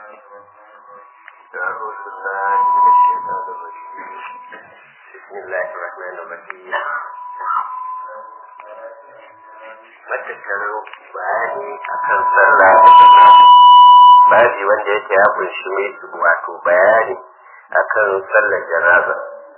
أعوذ بالله من الشيطان الرجيم بسم الله الرحمن الرحيم matattarar bayani akan sallah da jama'a babi wanda yake ya kunshi wato bayani akan sallar janaza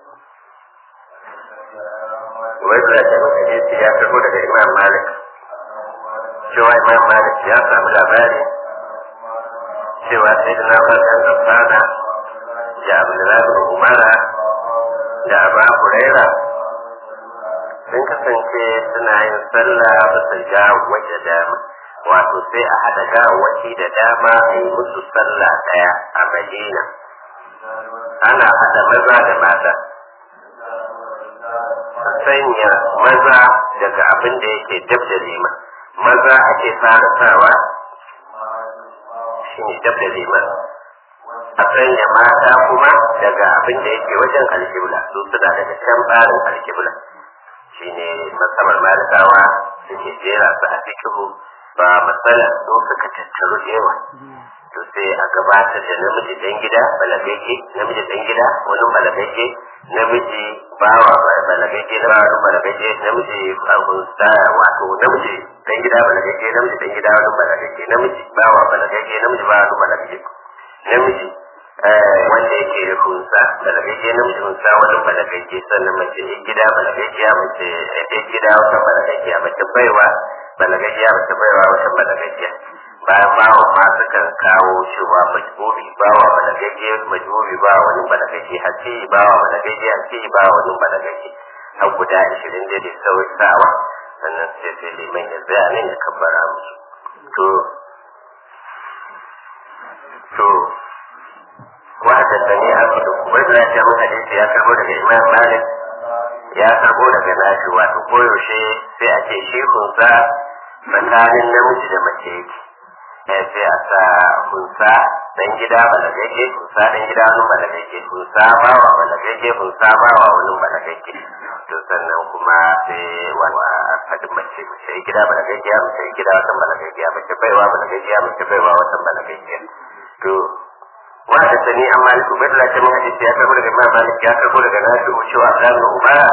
wanda da muka je ya karbo daga imam malik cewa imam malik ya samu labari cewa sai da na farkon zafana da abdullahi umara da abu huraira sun kasance suna yin sallah bisa ga waje dama wato sai a haɗa gawaci da dama a yi musu sallah ɗaya a madina ana haɗa maza da mata a sanya maza daga abin da yake dab da lima maza ake fara sawa shi ne dab da liman a sanya mata kuma daga abin da yake wajen alkibla su suna daga can barin alkibla shi ne matsalar malikawa suke jera su a fikihu ba matsala su suka tattaru da yawa to sai a gabatar da namiji dan gida balagaje namiji dan gida wani balagaje namiji bawa balagaje na wani balagaje namiji hunsa wato namiji dan gida balagaje namiji dan gida wani balagaje namiji bawa balagaje namiji bawa wani balagaje namiji wanda yake hunsa balagaje namiji hunsa wani balagaje sannan mace gida balagaje mace ɗan gida wata balagaje mace baiwa balagaje mace baiwa wata balagaje bayan bawa ma sukan kawo cewa majbubi bawa balagaje majbubi ba wani balagaje hasi bawa balagaje hasi ba wani balagaje har guda ashirin da da sauyi sawa sannan sai sai liman ya tsaya nan ya kabbara musu to to وحدثني أبو وإذا جاء حديث يا كربو daga Imam Malik ya karbo daga nashi wato koyaushe sai a ce shehunsa tsakanin namiji da mace yake sai a sa hunsa dan gida balagagge hunsa dan gida wani balagagge hunsa bawa balagagge hunsa bawa wani balagagge to sannan kuma sai wani fadin mace mace gida balagagge mace gida wata balagagge mace baiwa balagagge mace baiwa wata balagagge to wanda sani an maliku bai da ta hadisi ya karbo daga imam malik ya karbo daga nafi cewa abdan umara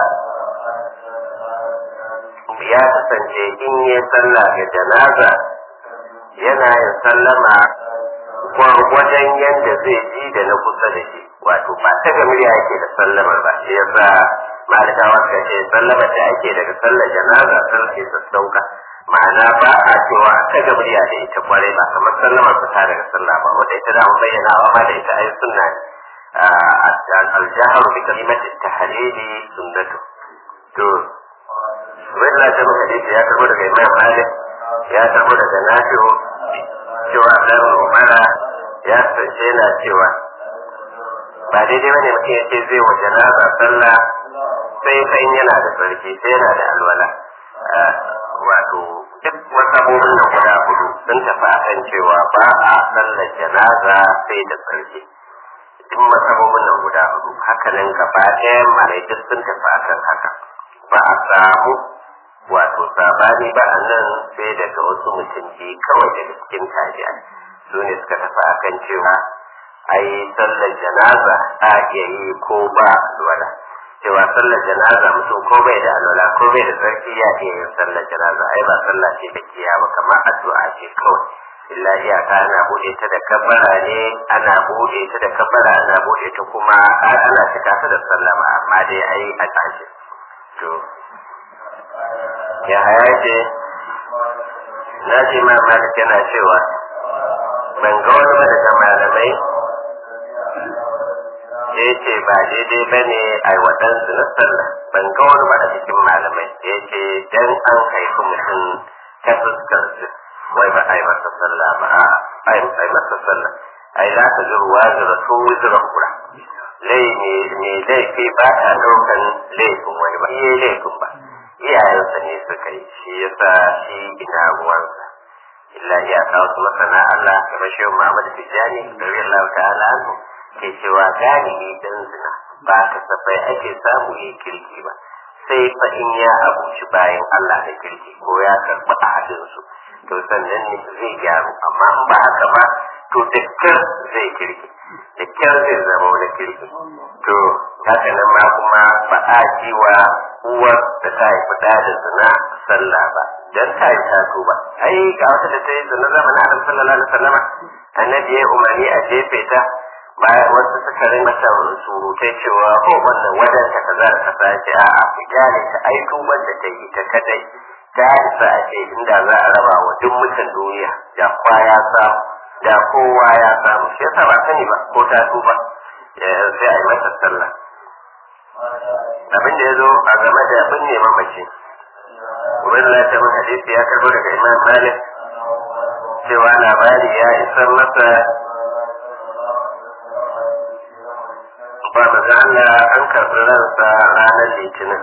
ya kasance in yi sallah ga janaza yana yin sallama gwargwadon yadda zai ji da na kusa da shi wato ba ta ga murya yake da sallamar ba shi yasa malikawa suka ce sallamar da ake daga sallar janaza sun ke sassauka ma'ana ba a cewa ta ga murya da ita kwarai ba kamar sallamar fita daga sallah ba wanda ita da mu bayyana wa ma da ita ai sunna al-jahru bi kalimati tahlili sunnatu to wannan da muka dace ya karbo daga Imam Malik ya karbo daga Nafi'u cewa Abdul Umara ya sace yana cewa ba daidai bane mutum ya ce zai wa janaza sallah sai fa in yana da sarki sai yana da alwala wato duk wasu abubuwan nan guda hudu sun tafi akan cewa ba a sallar janaza sai da sarki duk masabobin nan guda hudu haka nan gaba ɗaya malai duk sun tafi akan haka ba a samu wato sabani ba a nan sai daga wasu mutum biyu kawai daga cikin tabi'a su ne suka tafi akan cewa ai sallar janaza a iya yi ko ba alwala cewa sallar janaza mutum ko bai da alwala ko bai da sarki ya iya yin sallar janaza ai ba sallah ce da kiya ba kamar addu'a ce kawai illa iyaka ana bude ta da kabbara ne ana bude ta da kabbara ana bude ta kuma ana cika ta da sallama amma dai ai a tashi to ya haya ce na ji ma malik yana cewa ban ga wani ba daga malamai ya ce ba daidai ba ne a yi waɗansu na sallah ban ga wani ba a cikin malamai ya ce dan an haifi mutum ta fuskar su wai ba a yi masa sallah ba a yi masa sallah ai za ka ji ruwa zura su zura kura lai ne laifi ba ta ɗaukan laifin wani ba iya laifin ba iyayensa ne suka yi shi yasa shi ina ruwansa illa iyaka wasu masana Allah kamar shehu Muhammad Tijjani radiyallahu ta'ala anhu ke cewa galibi dan zina ba kasafai ake samu yi kirki ba sai fa in ya abuci bayan Allah da kirki ko ya karɓi ahadin su to sannan ne zai gyaru amma in ba haka ba to to da kyar zai kirki da kyar zai zama wani kirki to haka nan ma kuma ba a ji wa uwar da ta haifi da da zina sallah ba dan ta yi ta ba ai ga wata da ta yi zina zamanin annabi sallallahu alaihi wasallam annabi ya umarni a jefe ta bayan wasu suka rin mata surutai cewa ko wannan wajen ta kaza da kaza ce a a ku kyale ta ai tuban da ta yi ta kadai ta isa a ce inda za a raba wa duk mutan duniya da kwa ya samu da kowa ya samu shi yasa ba sani ba ko ta tuba sai a yi masa sallah abin da ya zo a game da abin ne mamaci Ubaidullah ta mun hadisi ya karbo daga Imam Malik cewa labari ya isar masa ba da Allah an karɓi ransa ranar litinin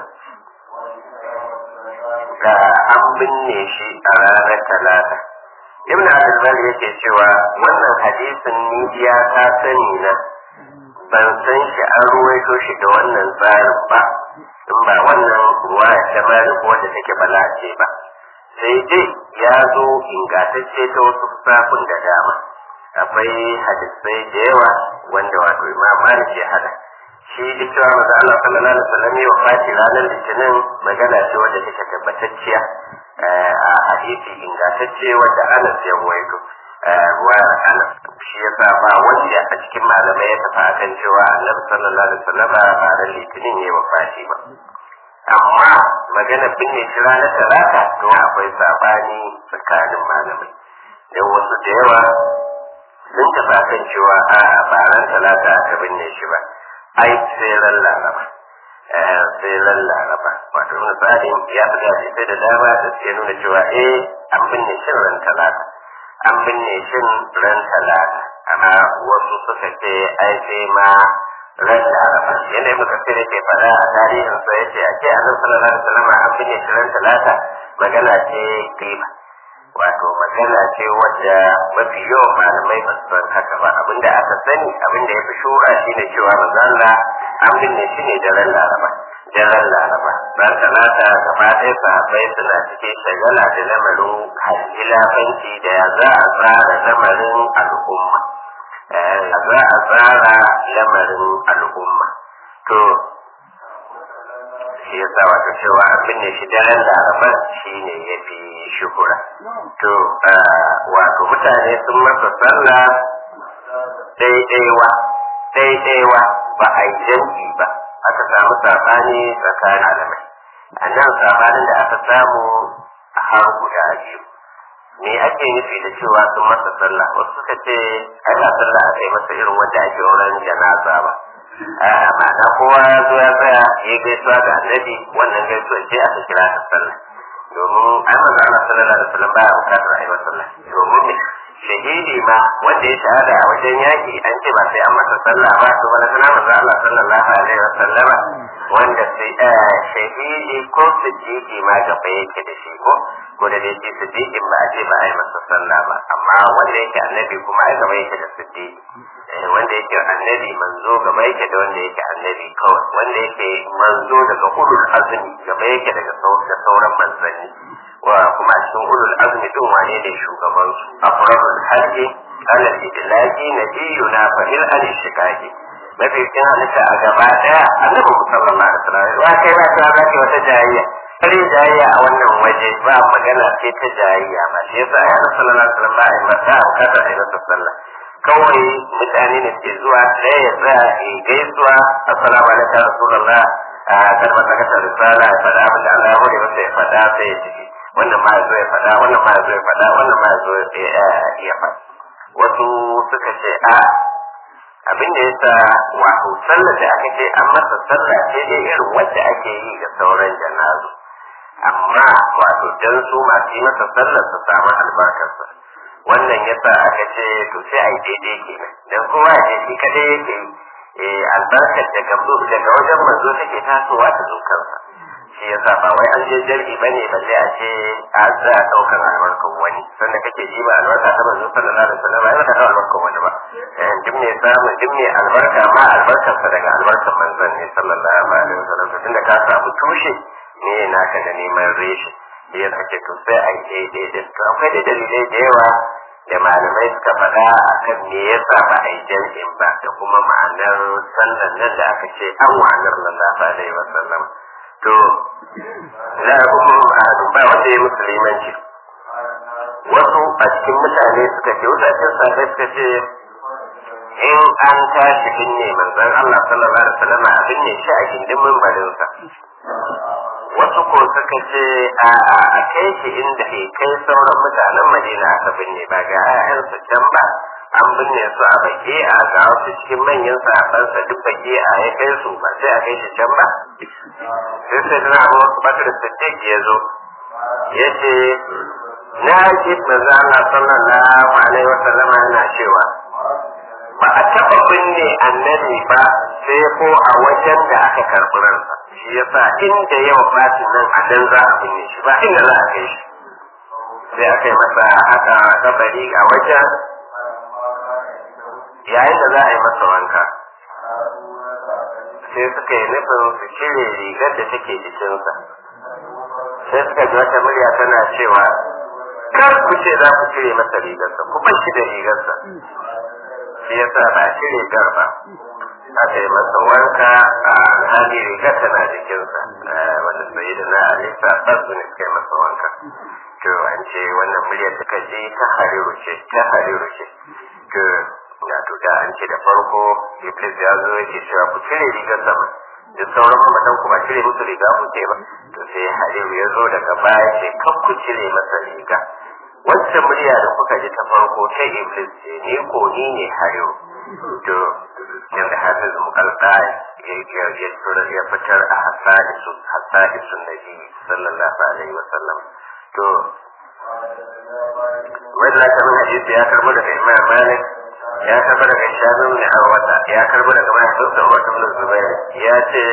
da an binne shi a ranar talata ibn abdulbar yake cewa wannan hadisin ni ya ta sani na ban san shi an ruwaito shi da wannan tsarin ba in ba wannan ruwa ta malik wanda take balace ba sai dai ya zo ingantacce ta wasu fusafin da dama akwai hadisai da yawa wanda wato imam malik ya hada shi da cewa maza Allah sallallahu alaihi wasallam ya wafati ranar litinin magana ce wanda take tabbatacciya a hadisi ingantacce wanda Anas ya ruwaito ruwa Anas shi yasa ba wanda a cikin malamai ya tafi akan cewa Annabi sallallahu alaihi wasallam ba ranar litinin ya wafati ba amma magana binne shi ranar talata to akwai sabani tsakanin malamai dan wasu da yawa sun tafi akan cewa a ba ran talata aka binne shi ba ai sai ran laraba sai ran laraba wato misali ya fi gashi sai da dama da suke nuna cewa eh an binne shin ran talata an binne shin ran talata amma wasu suka ce ai sai ma ran laraba yadda ibn kasir yake faɗa a tarihin sa yace a ce annabi sallallahu alaihi wasallam an binne shi ran talata magana ce kiba wato magana ce wadda mafi yawan malamai ba su san haka ba abinda aka sani abinda ya fi shura shi ne cewa manzala an binne shi ne daren laraba daren laraba ran talata gaba ɗaya sahabbai suna cikin shagala da lamarin hilafanci da ya za a tsara lamarin al'umma ya za a tsara lamarin al'umma to shi yasa wato cewa an binne shi daren laraban shi ne ya fi shuhura to wato mutane sun masa sallah daidaiwa daidaiwa ba a yi jam'i ba aka samu sabani tsakanin alamai a nan sabanin da aka samu har guda biyu me ake nufi da cewa sun masa sallah wasu suka ce ai ba sallah aka yi masa irin wanda ake wurin janaza ba ma'ana kowa ya zo ya tsaya ya gaisuwa ga annabi wannan gaisuwa ce aka kira ta sallah domin ai manzo Allah sallallahu alaihi wasallam baya bukatar ai sallah domin me shahidi ma wanda ya shahada a wajen yaki an ce ba sai an masa sallah ba to wala kana manzo Allah sallallahu alaihi wasallam wanda sai shahidi ko siddiqi ma gaba yake da shi ko ko da dai siddiqin ba a ce ba a yi masa sallah ba amma wanda yake annabi kuma ai gaba yake da siddiqi wanda yake annabi manzo gaba yake da wanda yake annabi kawai wanda yake manzo daga ulul azmi gaba yake daga da sauran manzanni wa kuma cikin ulul azmi din wane ne shugaban su afrahul hajji ala idlaqi nabiyuna fa il an shikaki mafi cikin halitta a gaba daya annabi sallallahu alaihi wasallam wa kai ba ta zaki wata jayayya kare jayayya a wannan waje ba magana ce ta jayayya ba shi yasa ya sallallahu alaihi wasallam ba a yi masa bukatar a yi masa sallah kawai mutane ne ke zuwa ɗaya ya tsaya ya gaisuwa assalamu alaikum rasulullah a kalma ta kasa risala ya faɗa abin da Allah ya hore masa ya faɗa sai ya tafi wannan ma ya zo ya faɗa wannan ma ya zo ya faɗa wannan ma ya zo ya faɗa wasu suka ce a abin da yasa wato sallar da aka ce an masa sallah ce dai irin wadda ake yi ga sauran janazu amma wato dan su masu yi masa sallar su samu albarkarsa wannan yasa aka ce to sai a yi daidai kenan dan kowa ya ce shi kadai yake yi albarkar daga daga wajen manzo take tasowa ta zo kansa shi yasa ba wai an je jar'i bane balle a ce a za a daukar albarkar wani sannan kake ji ba albarka ta manzo sallallahu alaihi wasallam ai ba ta albarkar wani ba duk mai samu duk mai albarka ma albarkar sa daga albarkar manzon ne sallallahu alaihi wasallam tunda ka samu tushe ne naka da neman reshe shi yasa ce to sai a yi daidai da to akwai da dalilai da yawa da malamai suka faɗa a kan me yasa ba a yi jam'in ba da kuma ma'anar sallan nan da aka ce an wa'anar sallallahu alaihi wasallam to na kuma ba wanda ya musulmanci wasu a cikin mutane suka ce wasu a cikin sabai suka ce in an tashi binne manzon Allah sallallahu alaihi wasallam a binne shi a gindin mimbarinsa wasu ko suka ce a a kai shi inda ke kai sauran mutanen Madina aka binne ba ga 'ya'yansu can ba an binne su a baki a ga wasu cikin manyan sahabbansa duk baki a ya kai su ba sai a kai shi can ba sai sai na abu bakar siddiq ya zo ya ce na ji manzo Allah sallallahu alaihi wasallam yana cewa ba a taɓa binne annabi ba sai ko a wajen da aka karɓi ransa shi yasa inda yawa fatin nan a dan za a binne shi ba inda za a kai shi sai aka yi masa haka kabari a wajen yayin da za a yi masa wanka sai suka yi nufin su cire rigar da take jikinsa sai suka ji wata murya tana cewa kar ku ce za ku cire masa rigarsa ku bar shi da rigarsa shi yasa ba cire gar ba aka yi masa wanka a hali rigar tana jikinsa wanda sai da na alisa basu ne suka yi masa wanka to an ce wannan muryar suka ji ta hariru ce ta hariru ce to ya to da an ce da farko iblis ya zo yake cewa ku cire rigar sama da sauran mamatan ku ba cire musu riga ku ce ba to sai hariru ya zo daga baya ce kan ku cire masa riga wacce murya da kuka ji ta farko ta iblis ce ni ko ni ne hariru to yadda hafiz mukalta ya fitar a hasadisu hasadisun nabi sallallahu alaihi wasallam to wanda ta min hadisi ya karbo daga imam malik ya karbo daga shabin ne a wata ya karbo daga mahaifinsa wata min zubair ya ce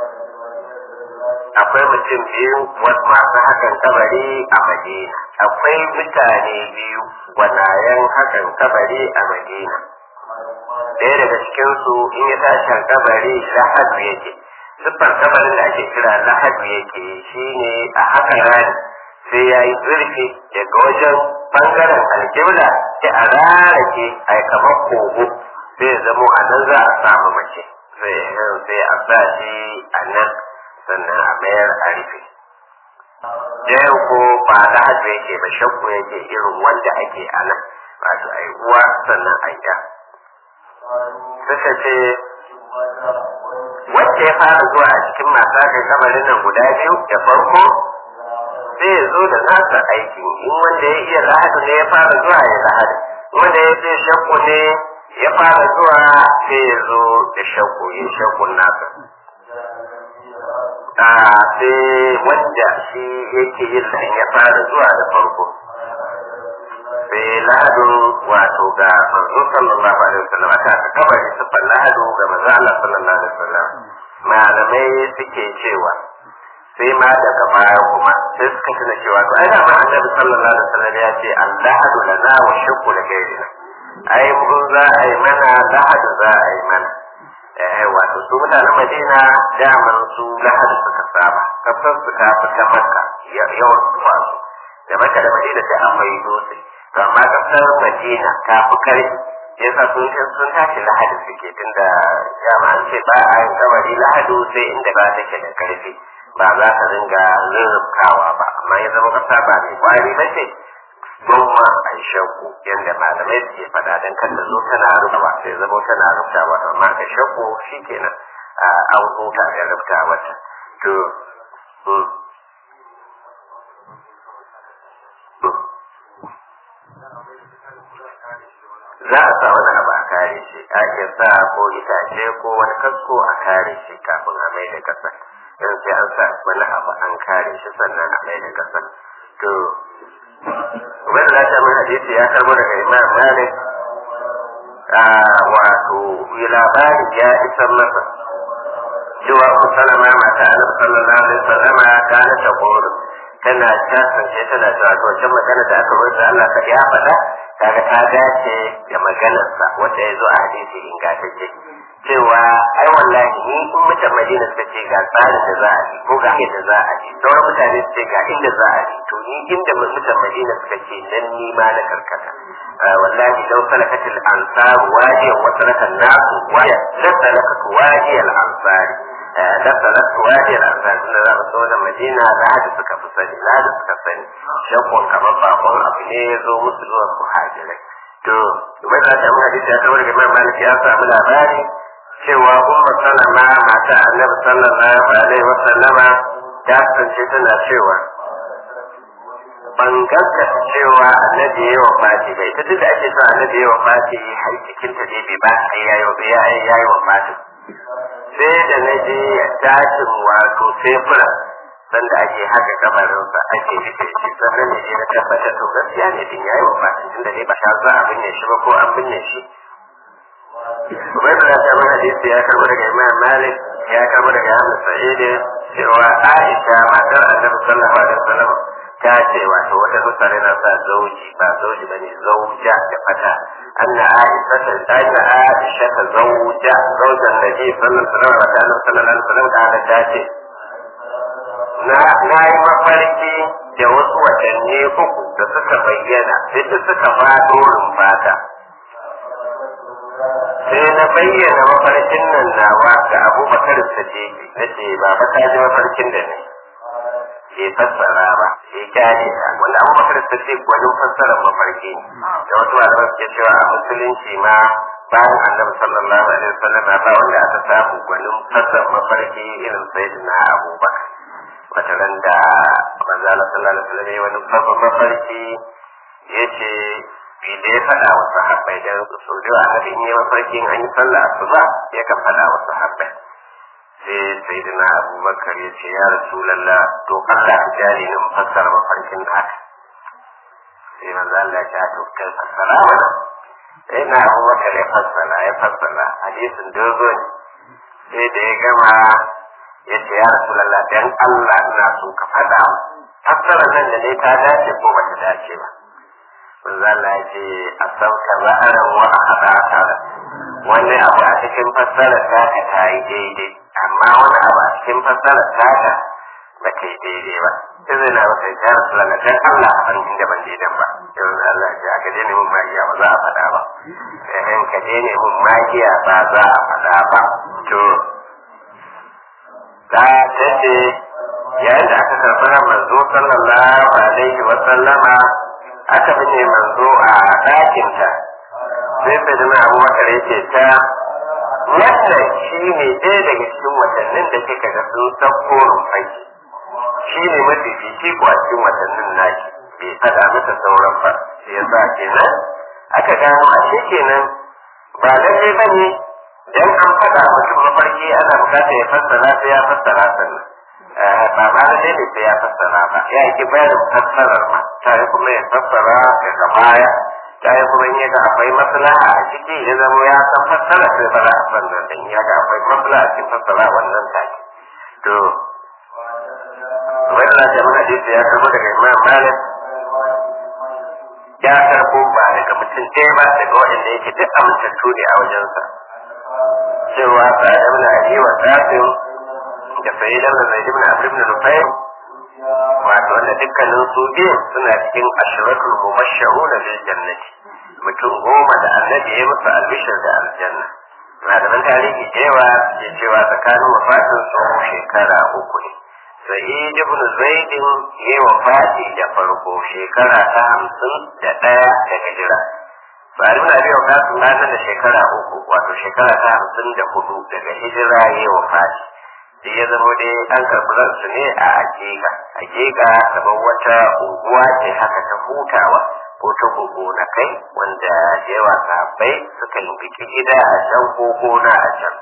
akwai mutum biyu masu hakan kabari a madina akwai mutane biyu gwanayen hakan kabari a madina ɗaya daga cikinsu in ya tashi kabari lahadu yake siffar kabarin da ake kira lahadu yake shine a hakan rani sai ya yi zurfi daga wajen bangaren aljibla sai a rarake a kamar kogo sai ya zamo a nan za a samu mace sai a sa shi a nan sannan a mayar a rufe ɗayan ko ba lahadu yake ba shakku yake irin wanda ake a nan wato a yi uwa sannan a yi suka ce wacce ya fara zuwa a cikin masu haka kamarin nan guda biyu da farko sai ya zo da nasa aiki in wanda ya iya lahadu ne ya fara zuwa ya lahadu wanda ya ce shakku ne ya fara zuwa sai ya zo da shakku yin shakkun nasa a sai wanda shi yake yin nan ya fara zuwa da farko sai lahadu wato ga manzo sallallahu alaihi wasallam aka aka kabari sifar lahadu ga manzo Allah sallallahu alaihi wasallam malamai suke cewa sai ma daga baya kuma sai suka tuna cewa to ai ma annabi sallallahu alaihi wasallam ya ce allahadu lana wa shakku la gairina ai mun za a yi mana lahadu za a yi mana eh wato su mutanen Madina daman su lahadu suka saba kafin su ta fita maka yawan zuwa su da maka da Madina sai an mai dutse amma kasar Madina ta fi karfi yasa sun sun tashi lahadu suke tunda dama an ce ba a yin kabari lahadu sai inda ba take da karfi ba za ka ringa rurrubkawa ba amma ya zama kasa ba mai kwari ba ce goma a shakku yadda malamai suke faɗa don kan da zo tana rubuta sai zama tana rubuta wata amma ka shakku shi kenan an huta da rubuta mata to za a sa wani abu a kare shi a iya sa ko itace ko wani kasko a kare shi kafin a mai da kasa yanzu sai an sa wani abu an kare shi sannan a mai da kasa to wani lafiya mai hadisi ya karbo daga imam malik wato labari ya isar masa cewa ku salama mata annabi sallallahu alaihi wasallama kana ta goro tana ta sance tana cewa to wancan magana da aka rubuta Allah ka ya faɗa kaga ta dace da maganarsa wanda ya zo a hadisi ingantacce cewa ai wallahi ni in mutan Madina suka ce ga tsarin da za a yi ko ga yadda za a yi sauran mutane su ce ga inda za a yi to ni inda mutan Madina suka ce nan ni ma na karkata wallahi law salakat al ansar wadiyan wa salaka an-nas wadiyan la salakat wadiy al ansar la salakat wadiy al ansar tunda za mu so da Madina za da suka fi sani za da suka sani shakkon kamar bakon abu ne ya zo musu zuwa muhajirai to bai da ta hadisi ya kawo daga Imam Malik ya samu labari cewa umma salama mata annabi sallallahu alaihi wa sallama ta kasance tana cewa ban gaskata cewa annabi ya wa fati bai ta duk da ake cewa annabi ya wa fati har cikin ta dai bai ba sai ya yi ya yi wa fati sai da na je tashin wato sai fura sanda ake haka kabarinsa ake rufe shi sannan ne na tabbata to gaskiya ne din yayi wa fati tunda dai ba za a binne shi ba ko an binne shi Ubaid da ta mana hadisi ya karbo daga Imam Malik ya karbo daga Ahmad Sa'id cewa Aisha matar Annabi sallallahu alaihi wasallam ta ce wato wata nusare na sa zauji ba zauji bane zauja da fata anna Aisha ta anna Aisha ta zauja zaujan Nabi sallallahu alaihi wasallam da ta ce na yi mafarki da wasu watanni uku da suka bayyana sai suka faɗo rumfata sai na bayyana mafarkin nan nawa ga abubakar sadiki na ce ba ba ta ji mafarkin da ne ke fassara ba ke kyale ta wanda abubakar sadiki gwanin fassarar mafarki da wasu malaman suke cewa a musulunci ma bayan annabi sallallahu alaihi wasallam ba wanda aka samu gwanin fassarar mafarki irin sayyidina abubakar wata ran da manzo Allah sallallahu alaihi wasallam wani babban mafarki yace da ya faɗa wa sahabbai da so da annabi in yi mafarki an yi sallah asuba ya kan faɗa wa sahabbai sai sayyidina abubakar ya ce ya rasulullah to Allah ka jari ni fassara mafarkin haka sai manzo Allah ya ce to kai fassara mana sai na abubakar ya fassara ya fassara hadisin dogo ne sai da ya gama ya ce ya rasulallah dan Allah ina so ka faɗa fassara nan da ne ta dace ko ba ta dace ba manzo Allah ya ce asauka za'aran wa ahadaka wani abu a cikin fassara ta ka ta yi daidai amma wani abu a cikin fassara ta ka ba ta yi daidai ba sai zai na masa ya rasulallah dan Allah a san inda ban daidan ba yanzu Allah ya ce aka daina mun magiya ba za a faɗa ba sai ka daina mun magiya ba za a faɗa ba to ta tace yayin da aka karɓi ran manzo sallallahu alaihi wa sallama aka binne manzo a ɗakinta sai sai da abubakar ya ce ta wannan shi ne ɗaya daga cikin watannin da kika ga sun sauko rumfai shi ne mafi fifi ko a cikin watannin naki bai faɗa mata sauran ba sai ya sa kenan aka gano ashe kenan ba lallai ba ne dan an faɗa mutum mafarki ana bukatar ya fassara sai ya fassara sannan ba ma da dai sai ya fassara ba ya yi bayanin fassarar ma ta yi kuma ya fassara daga baya ta yi kuma in yaga akwai maslaha a ciki ya zama ya san fassara sai fara a sannan dan ya ga akwai maslaha a cikin fassara wannan take to wani na jama'a hadisi ya karbo daga imam malik ya karbo ba daga mutum ɗaya ba daga waɗanda yake duk amintattu ne a wajensa cewa sa'ad ibn abi wa tafin da sa'id ibn zaid ibn amr ibn nufayl wato wanda dukkanin su biyu suna cikin ashratul mubashshirun bil jannati mutum goma da annabi ya musu albishir da aljanna malaman tarihi cewa ke cewa tsakanin wafatin su shekara uku ne sa'id ibn zaid ya wafati da farko shekara ta hamsin da ɗaya da hijira Bari muna biyan kasu ranar da shekara uku wato shekara ta hamsin da hudu daga hijira ya yi wa fashi. Da ya zama dai an karɓi ransu ne a Akeka. Akeka kamar wata unguwa ce haka ta hutawa ko ta na kai wanda yawa sahabbai suka yi biki gida a can ko gona a can.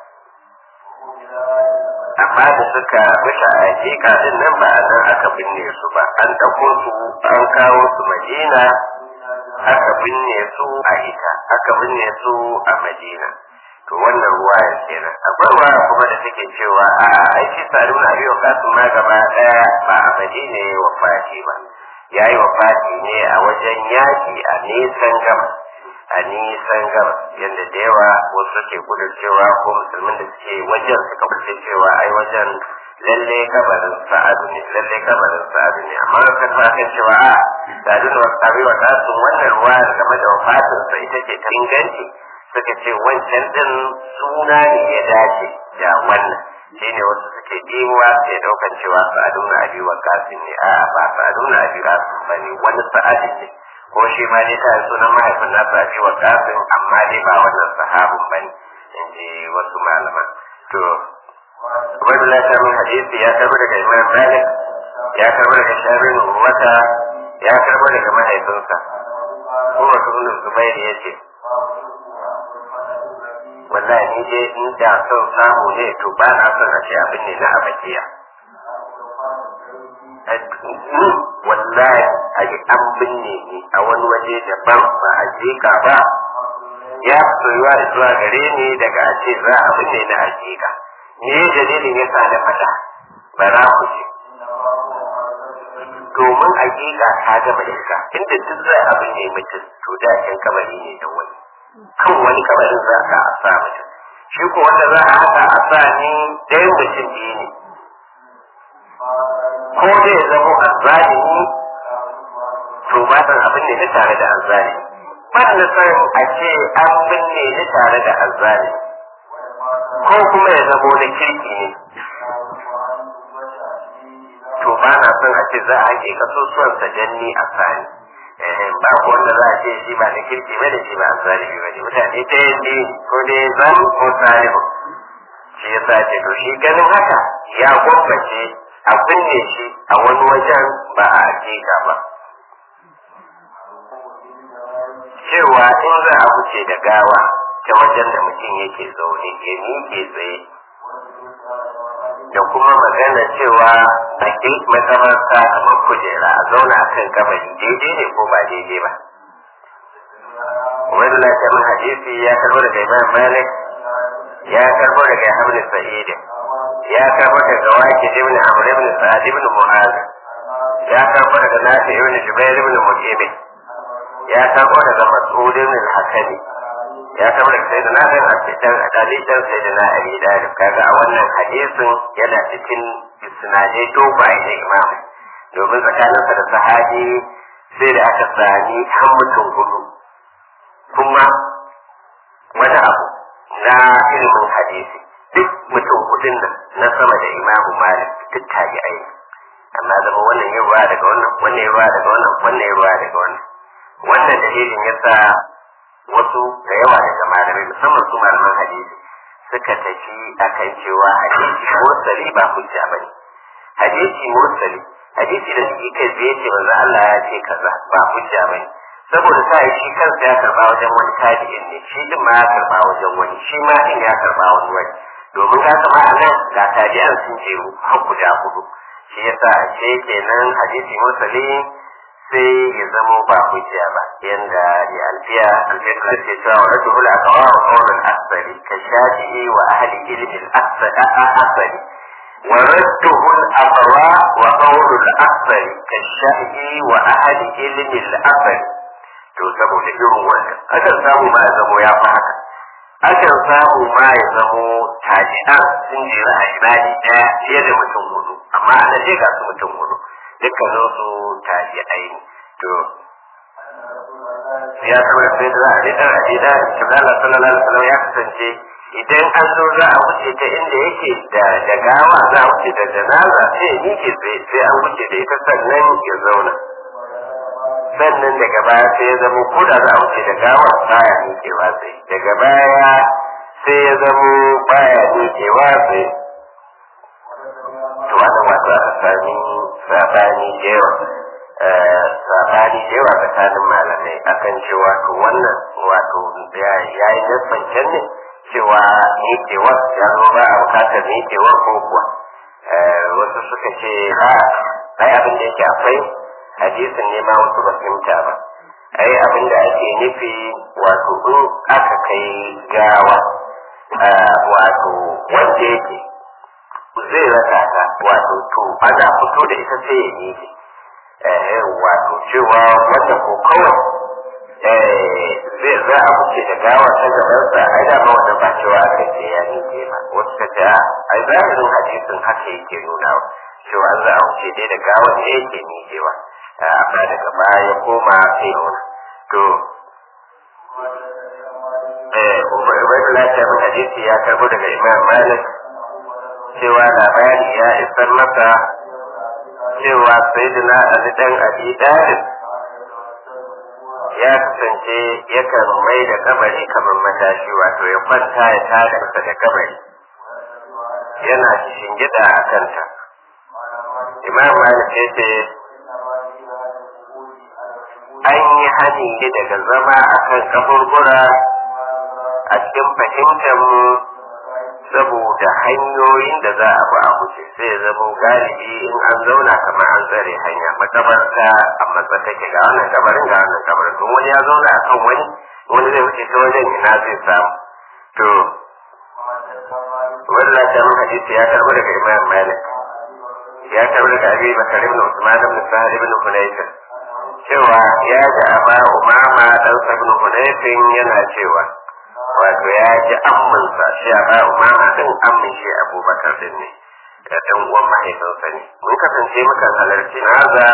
Amma da suka rushe a Akeka din nan ba a nan aka binne su ba an ɗauko su an kawo su Madina aka binne su a ita aka binne su a madina to wannan ruwa ya kenan akwai ruwa kuma da take cewa a ai shi sa'adu na biyo kasu ma gaba daya ba a madina ya wafati ba ya yi wafati ne a wajen yaki a nisan gama a nisan gama yadda da yawa wasu ke gudun cewa ko musulmin da suke wajen suka fice cewa ai wajen lalle kabarin sa'adu ne lalle kabarin sa'adu ne amma ka ta kan cewa a sa'adu ne wasu tabi wa kasu wannan ruwa game da wafatin sa ita ce ta inganci suka ce wancan din suna ne ya dace da wannan shine wasu suke dimuwa sai daukan cewa sa'adu na abi wa kasin ne a ba sa'adu na abi kasin ba ne wani sa'adu ne ko shi ma dai ta sunan mahaifin nasa abi wa kasin amma dai ba wannan sahabin ba ne in ji wasu malaman to Ubaidullah ta min hadisi ya karbo daga Imam Malik ya karbo daga Shabin Wata ya karbo daga mahaifinsa kuma ibn Zubair ya ce wallahi ni dai in da son samu ne to ba na son a ce abin ne na abakiya wallahi a yi an binne ni a wani waje daban ba a jika ba ya soyuwa zuwa gare ni daga a ce za a binne na hakika me dalilin ya sa na faɗa ba za ku ce domin hakika ta gama iska inda duk za a binne mutum to da can kamari ne da wani kan wani kamarin za ka a sa mutum shi ko wanda za a haka a sa ni ɗayan mutum biyu ne ko dai ya zama azzalimi to ba san abin ne na tare da azzalimi ban da san a ce an binne ni tare da azzalimi ko kuma ya zama wani kirki ne to ba na son a ce za a haƙe kasusuwan sa janni a sani ba ko wanda za a ce shi ba na kirki ba da shi ba azzalimi ba ne mutane ta yanzu ko dai zan ko salihu shi ya sa ce to shi ganin haka ya gwammace a binne shi a wani wajen ba a hakika ba cewa in za a wuce da gawa ta wajen da mutum yake zaune ya miƙe tsaye da kuma magana cewa a ƙin makamarsa kamar kujera a zauna a kan kabari daidai ne ko ba daidai ba wani lafiyar hadisi ya karbo daga imam malik ya karbo daga hamdu sa'idin ya karbo daga waki ibn amr ibn sa'ad ibn mu'az ya karbo daga nafi ibn jubair ibn mujib ya karbo daga mas'ud ibn al-hakami ya karbo daga sayyidina bin abdan ali dan sayyidina ali dalib kaga a wannan hadisin yana cikin isnadai dogaye na imam domin tsakaninsa da sahabi sai da aka sami har mutum hudu kuma wani abu na ilimin hadisi duk mutum hudun nan na sama da imamu malik duk tabi'ai amma zama wannan ya ruwa daga wannan wannan ya ruwa daga wannan wannan ya ruwa daga wannan wannan dalilin yasa wasu da yawa daga malamai musamman su malaman hadisi suka tafi akan cewa hadisi mursali ba hujja bane hadisi mursali hadisi da shi kai zai ce manzo Allah ya ce kaza ba hujja bane saboda sai shi kansa ya karba wajen wani tabi'in ne shi din ma ya karba wajen wani shi ma din ya karba wani wani domin ka kama a nan ga tabi'an sun jeru har guda hudu shi yasa a ce kenan hadisi mursali sai ya zamo ba hujja ba yanda ya alfiya alfiya ta ce cewa wa rajul aqwa wa qawl al-asbari ka shafi'i wa ahli ilmi al-asbari wa radduhu al-aqwa wa qawl al-asbari ka shafi'i wa ahli ilmi al-asbari to saboda irin wannan akan samu ma ya zamo ya fi haka akan samu ma ya zamo taji'an sun jira a ibadi ɗaya fiye da mutum hudu amma ana ce ga su mutum hudu dukkanin su taji'ai ne to ya kama sai da za a rika a jida shugaba sallallahu alaihi wasallam ya kasance idan an zo za a wuce ta inda yake da da gawa za a wuce da janaza sai ya miƙe sai an wuce da ita sannan ya zauna sannan daga baya sai ya zama ko da za a wuce da gawa baya miƙewa sai daga baya sai ya zama baya miƙewa sai to wannan wato aka sami sabani da yawa sabani da yawa tsakanin malamai akan cewa to wannan wato ya yi nassan ne cewa miƙewar ya zo ba a bukatar miƙewar ko kuwa wasu suka ce ha ai abin da yake akwai hadisin ne ma wasu ba fahimta ba ai abin da ake nufi wato in aka kai gawa wato wanda yake zai rasa ta wato to ana fito da ita sai ya miƙe wato cewa wanda ko kawai zai za a wuce da gawa ta gabansa ai da ma wanda ba cewa aka ce ya miƙe ba wasu ka ce ai zahirin hadisin haka yake nuna cewa za a wuce dai da gawan ne yake miƙewa amma daga baya ya koma sai nuna to eh ubaidullah ta bin hadisi ya karbo daga imam malik cewa labari ya isar masa cewa sayyidina ali dan abi dalib ya kasance yakan mai da kabari kamar matashi wato ya kwanta ya tada sa da kabari yana shingida a kanta imam malik ya ce an yi hani ne daga zama a kan kaburbura a cikin fahimtar mu saboda hanyoyin da za a bi a wuce sai ya zama galibi in an zauna kamar an tsare hanya makabarta a matsa take ga wannan kabarin ga wannan kabarin don wani ya zauna a kan wani wani zai wuce ta wajen ina zai samu to wannan ta mun hadisi ya karbi daga imam malik ya karbi daga abi bakar ibn usman ibn sa'id ibn hunayf cewa ya ji aba umama dan ibn hunayf yana cewa wato ya ji amminsa shi a ba umama din ammin shi abubakar din ne da ɗan uwan mahaifinsa ne mun kasance muka halarci naza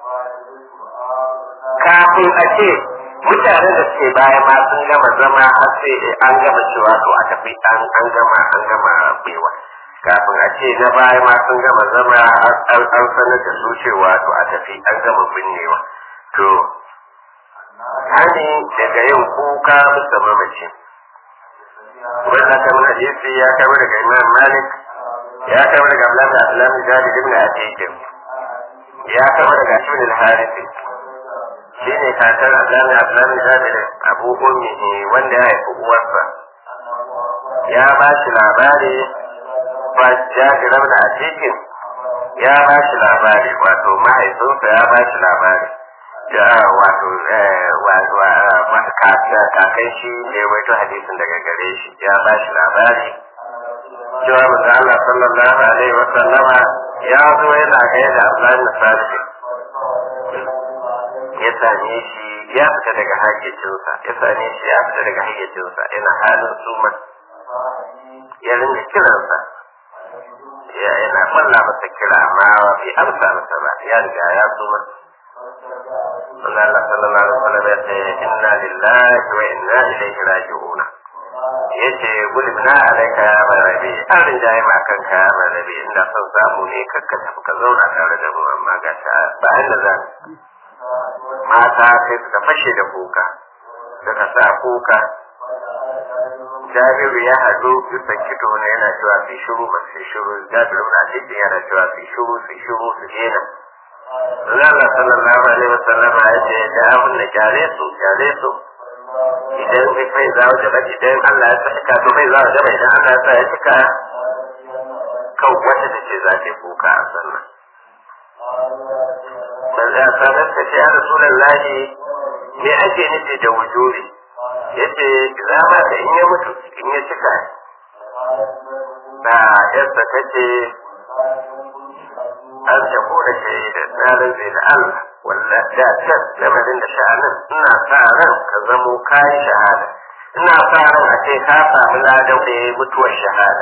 kafin a ce mutanen da suke baya ma sun gama zama har sai an gama cewa to a tafi an an gama an gama bewa kafin a ce na baya ma sun gama zama an sanar da su cewa to a tafi an gama binnewa to hani daga yin kuka bisa mamaci wannan kamar hadisi ya kawo daga imam malik ya kawo daga abdullahi da abdullahi jari ibn atiq ya kawo daga ibn al-harith shine kakar abdullahi abdullahi jari abu ummi wanda ya haifi uwarsa ya ba shi labari ba jari ibn atiq ya ba shi labari wato mahaifinsa ya ba shi labari da wato wato kakan shi ne wato hadisin daga gare shi ya ba shi labari cewa manzo Allah sallallahu alaihi wa sallama ya zo yana ga da Abdullahi bin Salih ya same shi ya fita daga hayyacinsa ya same shi ya fita daga hayyacinsa yana halin suma ya ringa kiransa ya yana kwalla masa kira amma bai amsa masa ba ya riga ya suma Allah sallallahu alaihi wasallam ya ce inna lillahi wa inna ilaihi raji'un yace gulbina alaika ya marabi an rinjaye ma kanka ya marabi inda son samu ne kakka tafi ka zauna tare da mu amma ga ta ba inda za mata sai suka fashe da kuka suka sa kuka Jabiru ya haɗu bisa kito ne yana cewa su shiru ba su shiru Jabiru na cikin yana cewa su shiru su shiru su daina Allah sallallahu alaihi wasallam ya ce da abin da kyale su kyale su idan bai kai za waje ba idan Allah ya saka to bai za waje ba idan Allah ya sa ya cika kan wata da ce za ta kuka a sannan man za ta rasa ce ya rasulullahi me ake nufi da wujuri yace za ma da in ya mutu in ya cika da yarsa ta ce an ta kura shahida na rantse da Allah walla da can lamarin da sha'anin ina sa ran ka zamo kayi shahada ina sa ran a ce ka samu ladan da ya mutuwar shahada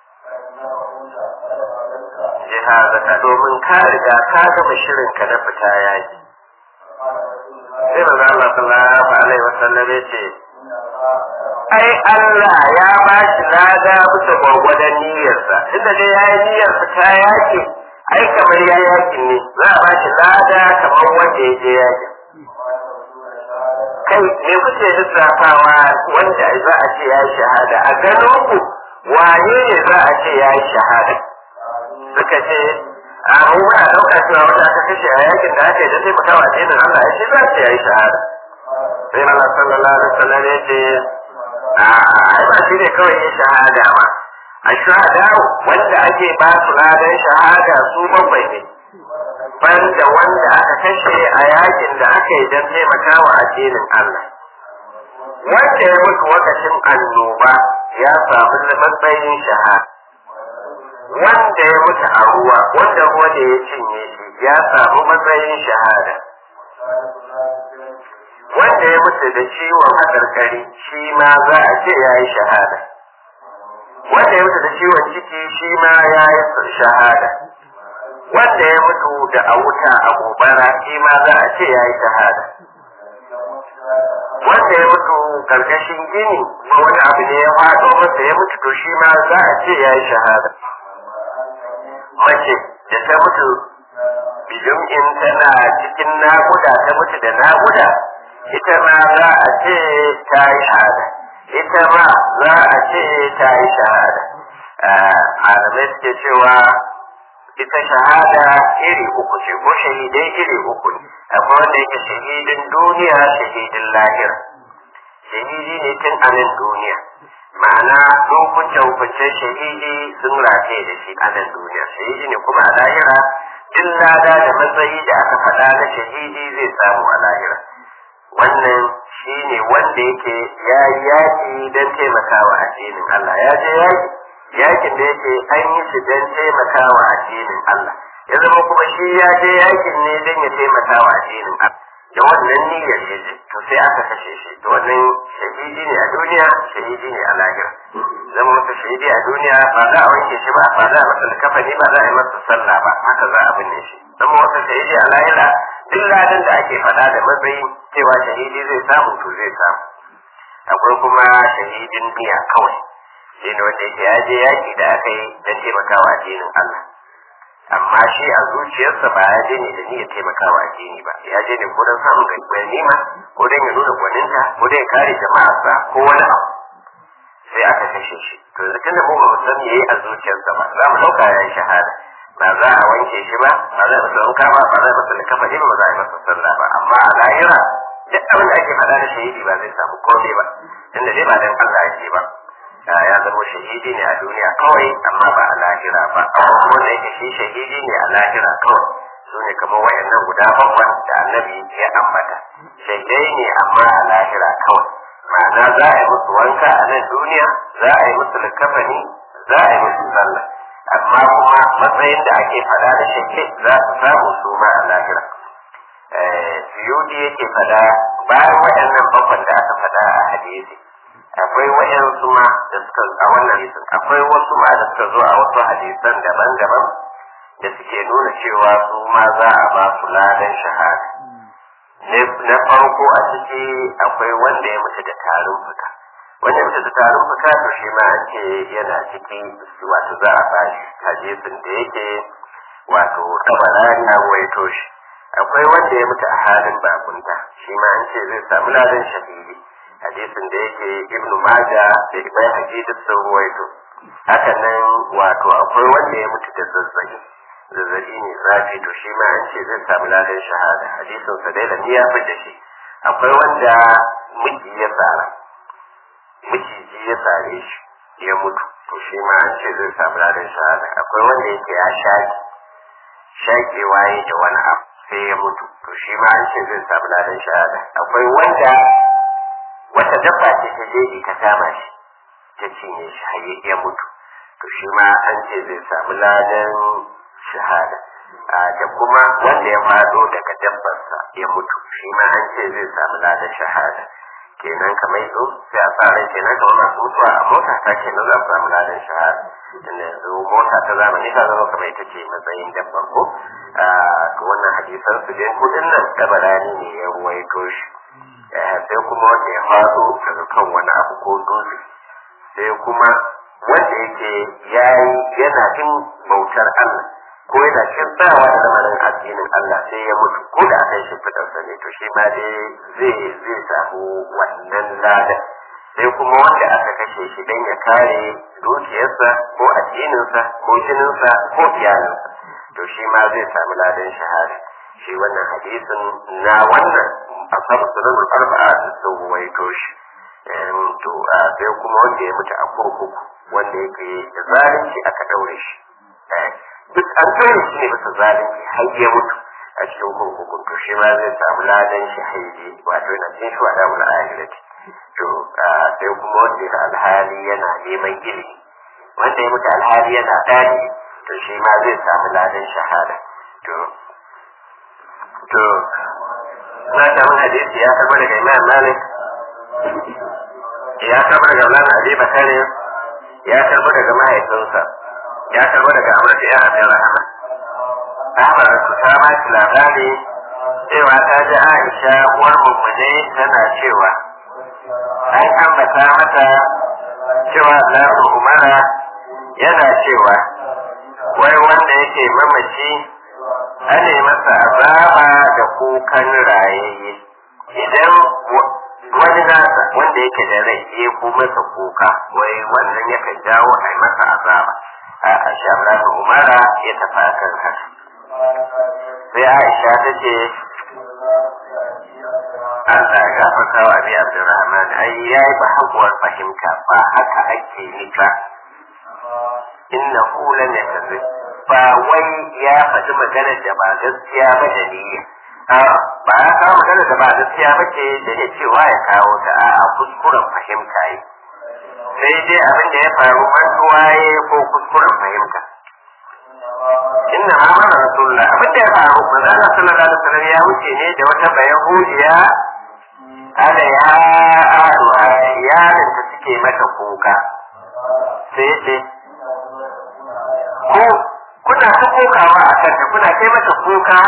jihazaka domin ka riga ka gama shirin ka na fita yaki sai manzo Allah sallallahu alaihi wasallam ya ce ai Allah ya ba shi lada bisa gwagwadon niyyarsa inda dai ya yi niyyar fita yaki ai kamar ya yakin ne za a ba shi lada kamar wanda ya je yakin kai me kuke lissafawa wanda za a ce ya yi shahada a ganin ku wane ne za a ce ya yi shahada suka ce a mu muna ɗauka cewa wanda aka kashe a yakin da aka yi da taimakawa addinin Allah ya ce za a ce ya yi shahada sai Allah sallallahu alaihi wasallam ya ce a ai ba shi ne kawai ya shahada ba a shahada wanda ake ba su ladan shahada su bakwai ne banda wanda aka kashe a yakin da aka yi don taimakawa addinin Allah wanda ya mutu wakashin annoba ya samu matsayin shahada wanda ya mutu a ruwa wanda ruwa da ya cinye shi ya samu matsayin shahada wanda ya mutu da ciwon hakarkari shi ma za a ce ya yi shahada wanda ya mutu da ciwon ciki shi ma ya yi shahada wanda ya mutu da a wuta a gobara shi ma za a ce ya yi shahada wanda ya mutu karkashin gini ko wani abu ne ya faɗo masa ya mutu to shi ma za a ce ya yi shahada mace da ta mutu bijin in tana cikin naguda ta mutu da naguda ita ma za a ce ta yi shahada ita ma za a ce ta yi shahada malamai suke cewa ita shahada iri uku ce ko shahidai iri uku ne akwai wanda yake shahidin duniya shahidin lahira shahidi ne tun a nan duniya ma'ana hukunce hukunce shahidi sun rataye da shi a nan duniya shahidi ne kuma a lahira duk lada da matsayi da aka faɗa na shahidi zai samu a lahira wannan shi ne wanda yake ya yi yaƙi don taimakawa addinin Allah ya je yaƙi yakin da yake an yi shi don taimakawa addinin Allah ya zama kuma shi ya je yakin ne don ya taimakawa addinin Allah da wannan niyyar ya je to sai aka kashe shi to wannan shahidi ne a duniya shahidi ne a lahira zama masa shahidi a duniya ba za a wanke shi ba ba za a masa kafani ba za a yi masa sallah ba haka za a binne shi zama masa shahidi a lahira duk ladan da ake faɗa da matsayin cewa shahidi zai samu to zai samu akwai kuma shahidin niyya kawai shi ne wanda yake ya je yaki da aka yi don taimakawa addinin Allah amma shi a zuciyarsa ba ya je ne da niyyar taimakawa addini ba ya je ne ko don samun ganima ko don ya nuna gwaninta ko don ya kare jama'arsa ko wani abu sai aka kashe shi to yanzu tunda mu ba mu san yayi a zuciyarsa ba za mu dauka ya yi shahada ba za a wanke shi ba ba za a masa wanka ba ba za a masa likafa ba ba za a yi masa sallah ba amma a lahira duk abin da ake faɗa da shahidi ba zai samu komai ba tunda dai ba dan Allah ake ba ya zama shahidi ne a duniya kawai amma ba a lahira ba amma kuma wanda yake shi shahidi ne a lahira kawai su ne kamar wayannan guda bakwai da annabi ya ambata shahidai ne amma a lahira kawai ma'ana za a yi musu wanka a nan duniya za a yi musu likafani za a yi musu sallah amma kuma matsayin da ake fada da shake za su samu su ma a lahira suyudi yake fada bayan waɗannan bakwai da aka fada a hadisi akwai wayansu ma da suka a wannan hadisin akwai wasu ma da suka zo a wasu hadisan daban-daban da suke nuna cewa su ma za a ba su ladan shahada na farko a ciki akwai wanda ya mutu da tarin fuka wanda ya mutu da tarin fuka to shi ma an ce yana ciki wato za a ba shi hadisin da yake wato tabarani na waito shi akwai wanda ya mutu a halin bakunta shi ma an ce zai samu ladan shahidi hadisin da yake ibnu maja da ibn hadid sun ruwaito haka nan wato akwai wanda ya mutu da zazzabi zazzabi ne zafi to shi ma an ce zai samu ladan shahada hadisin sa dai da ya fi da shi akwai wanda miji ya tsara miciji ya tsare shi ya mutu to shi ma an ce zai samu ladan shahada akwai wanda yake ya shaki shakewa ya da wani abu sai ya mutu to shi ma an ce zai samu ladan shahada akwai wanda wata dabba ce ta jeji ta kama shi ta cinye shi har ya mutu to shi ma an ce zai samu ladan shahada da kuma wanda ya fado daga dabbarsa ya mutu shi ma an ce zai samu ladan shahada kenan kamar yanzu sai a fara kenan kamar masu mutuwa a mota ta kenan za su samu ladan shahada tunda yanzu mota ta zamani ta zama kamar ita ce matsayin dabbar ko to wannan hadisan su dai kudin nan tabarani ne ya ruwaito shi sai kuma wanda ya faɗo daga kan wani abu ko dutse sai kuma wanda yake yayi yana jin bautar Allah ko yana cikin tsayawa da lamarin addinin Allah sai ya mutu ko da aka yi shimfiɗarsa ne to shi ma dai zai zai samu wannan lada sai kuma wanda aka kashe shi don ya kare dukiyarsa ko addininsa ko jininsa ko iyalinsa to shi ma zai samu ladan shahada shi wannan hadisin na wannan asab sunan arba'a da sun ruwaito shi to sai kuma wanda ya mutu a kurkuku wanda yake da zalunci aka daure shi duk an daure shi ne bisa zalunci har ya mutu a cikin kurkukun to shi ma zai samu ladan shi haidi wato yana cikin shi wada wani ahirati to sai kuma wanda ya alhali yana neman ilimi wanda ya mutu alhali yana ɗani to shi ma zai samu ladan shahada to to na samu hadisi ya karɓa daga imam malik ya karɓa daga Maulana Ali Bakari ya karbo daga mahaifinsa ya karbo daga amurka ya abin rahama Ahmad su ta ba shi labari cewa ta ji Aisha uwar mummune tana cewa an ambata mata cewa Allahu Umara yana cewa wai wanda yake mamaci ane masa azaba da kukan rayayye idan wani nasa wanda yake da rai ya ku masa kuka wai wannan yakan jawo a masa azaba a shabran umara ya tafi kan haka sai aisha ta ce Allah ya gafarta wa abi Abdurrahman ai yayi ba hakuwar fahimta ba haka ake ni ba inna lam yakzib ba wai ya faɗi magana da ba gaskiya ba da niyya ba ya kawo magana da ba gaskiya ba ce da ya cewa ya kawo ta a kuskuren fahimta yi sai dai abin da ya faru mantuwa ya ko kuskuren fahimta inna ma mana rasulullah abin da ya faru manzo Allah sallallahu alaihi wasallam ya wuce ne da wata bayahudiya ala ya aduwa iyalin ta suke mata kuka sai ce ko kuna ta kokawa a kanta kuna kai mata kuka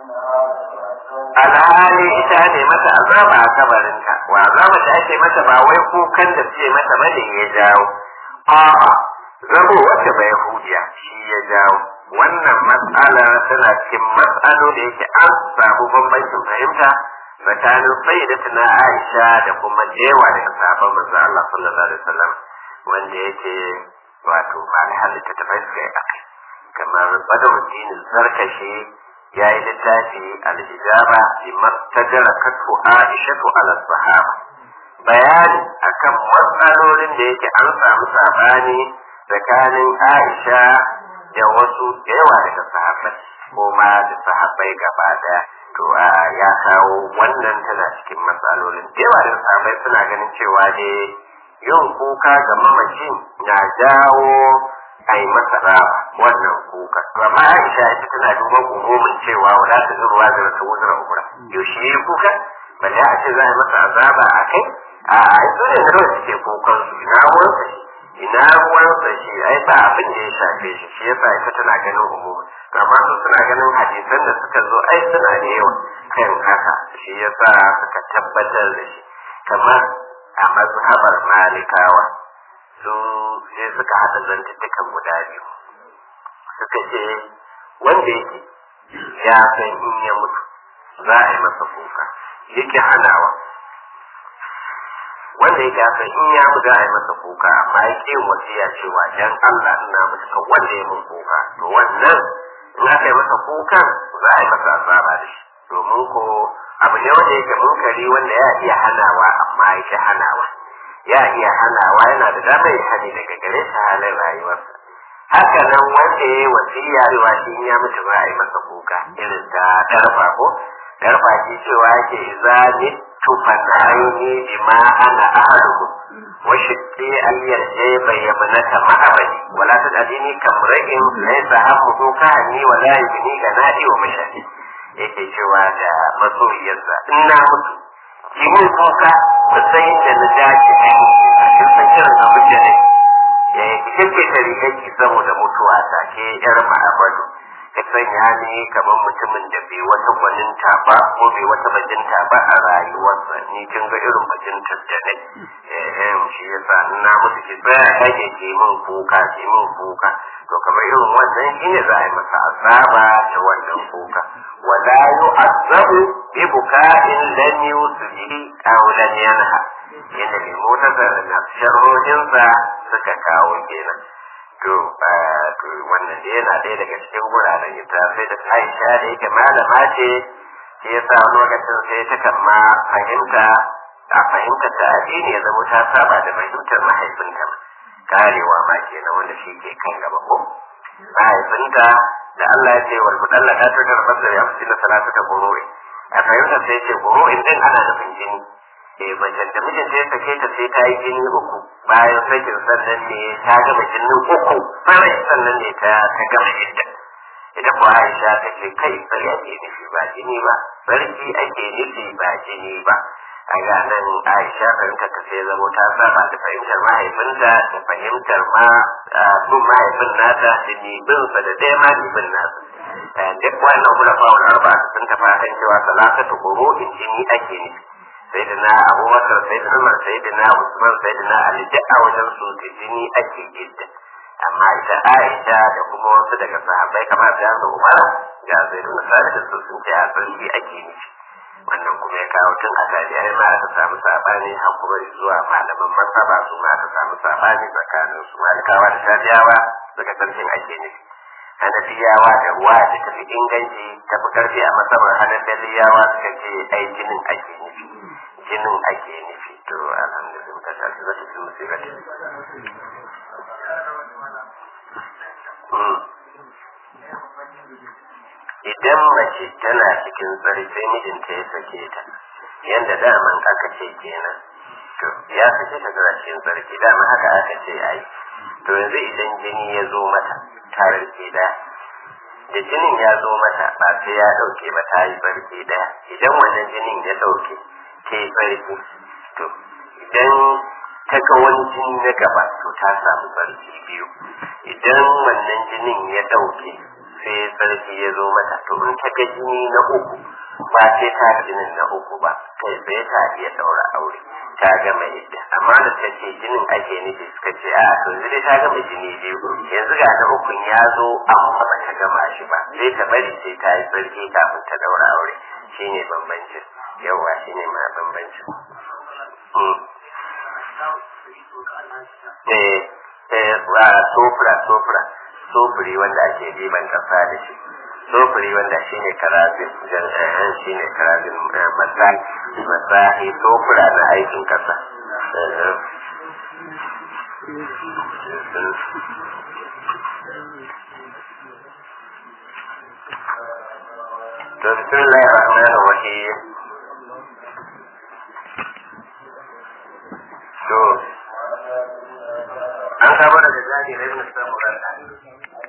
alhali ita ne mata azaba a kabarinta wa azaba da ake mata ba wai kukan da suke mata bane ya jawo a'a zabo wacce bai hudiya shi ya jawo wannan matsala tana cikin matsalo da yake an samu bambancin fahimta tsakanin sayyidatuna Aisha da kuma jewa daga sahabban manzo Allah sallallahu alaihi wasallam wanda yake wato ba da halitta ta fuska akai kamar badruddin zarkashi ya yi littafi al-hijaba bi mastajara katu Aisha ala sahaba bayani akan matsalolin da yake an samu sabani tsakanin Aisha da wasu da yawa daga sahabbai ko ma da sahabbai gaba daya to ya kawo wannan tana cikin matsalolin da yawa daga sahabbai suna ganin cewa ne yin kuka ga mamaci na jawo a yi masa raba wannan kuka to amma Aisha ita tana duban umumin cewa wala ta zuwa da ta wuzura ukura yaushe yi kuka balle a ce za a yi masa azaba a kai a a su ne da suke kukan su ina ruwansa shi ina ruwansa shi ai ba abin da ya shafe shi shi yasa ita tana ganin umumin amma su suna ganin hadisan da suka zo ai suna da yawa kan haka shi yasa suka tabbatar da shi kamar a mazhabar malikawa su sai suka haɗa zantuttukan guda biyu suka ce wanda yake ya san in ya mutu za a yi masa kuka yake hanawa wanda yake san in ya mutu za a yi masa kuka amma ya ƙi wasiya cewa dan Allah ina mutu ka wanda ya mun kuka to wannan in aka yi masa kukan za a yi masa azaba da shi domin ko abu ne wanda yake munkari wanda ya iya hanawa amma yake hanawa ya iya hanawa yana da damar ya hani daga gare shi halin rayuwarsa haka nan wanda ya yi wasiya cewa shi ya mutu ba a yi masa kuka irin ta darfa ko darfa shi cewa yake za ni tufanayni bima ana ahaduhu wa shiqqi an yarje bayyana ma'abadi wala tadini kamra'in laysa hammuhu kahani wala yubni ganadi wa mashahid yake cewa da masoyiyarsa in na mutu ki mun kuka ku san inda na dace da ku kin san irin abin da ne ya yi kike ta rigarki saboda mutuwa ta ke yar ma'abadu ka sanya ni kamar mutumin da bai wata gwaninta ba ko bai wata bajinta ba a rayuwarsa ni kin ga irin bajintar da ne eh shi yasa in na mutu ki tsaya kake ki min kuka ki min kuka to kamar irin wannan shine za a yi masa azaba da wannan kuka wala yu'azzabu bi buka'in lam yusbihi aw lam yanha yanda mai motar da sharrohinsa suka kawo kenan to wannan da yana ɗaya daga cikin wuraren ita sai da Aisha da yake malama ce shi yasa wani lokacin sai ta kan ma fahimta a fahimta ta addini ya zama ta saba da fahimtar mahaifinta karewa ma kenan wanda shi ke kan gaba ko mahaifinta da Allah ya ce wal mudallaka ta karbar da ya fi salatu ta gururi a fahimta sai ce gururi din ana nufin jini eh macen da mijinta ya sake ta sai ta yi jini uku bayan sakin sannan ne ta gama jinin uku sarai sannan ne ta ta gama idda ita kuwa Aisha ta ce kai sai ake nufi ba jini ba sarki ake nufi ba jini ba a ga nan aisha fahimtar ta sai zamo ta saba da fahimtar mahaifinta da fahimtar ma bin mahaifin nata da nibinsa da ɗaya ma nibin nasa duk wannan kula fawon arba sun tafi kan cewa salatatu kuro in jini ake nufi sai da na abubakar sai da umar sai da na usman sai da na ali duk a wajen su da jini ake gidda amma ita aisha da kuma wasu daga sahabbai kamar da yanzu umara ga zai da sabit su sun ce a sarki ake nufi wannan kuma ya kawo tun a tarihai ma aka samu sabani har kuma zuwa malaman masaba su ma aka samu sabani tsakanin su malikawa da shafiyawa daga sarkin ake nufi hanafiyawa da ruwa da tafi inganci tafi karfi a masabar hanafiyawa suka ce ai jinin ake nufi jinin ake nufi to alhamdulillah ta tafi zata fi musibati idan mace tana cikin tsari sai mijinta ya sake ta yadda daman aka ce kenan to ya sake ta tana cikin tsarki dama haka aka ce ai to yanzu idan jini ya zo mata tarar ke da da jinin ya zo mata ba sai ya dauke ba ta yi barke daya idan wannan jinin ya dauke ta yi barke to idan ta ga wani jini na gaba to ta samu barke biyu idan wannan jinin ya dauke sai sarki ya zo mata to in ta ga jini na uku ba sai ta ga jinin na uku ba kai sai ta iya daura aure ta gama yadda amma da ta ce jinin ake nufi suka ce a to zai ta gama jini biyu yanzu ga na ukun ya zo amma ba ta gama shi ba sai ta bari sai ta yi sarki kafin ta daura aure shine bambancin yawa shine ma bambancin eh eh sofra sofra sofuri wanda ake diban kasa da shi sofuri wanda shi ne karabin jan shi ne karabin masahi sofura na aikin kasa to bismillahir rahmanir rahim to an kama daga jari na ibn samuran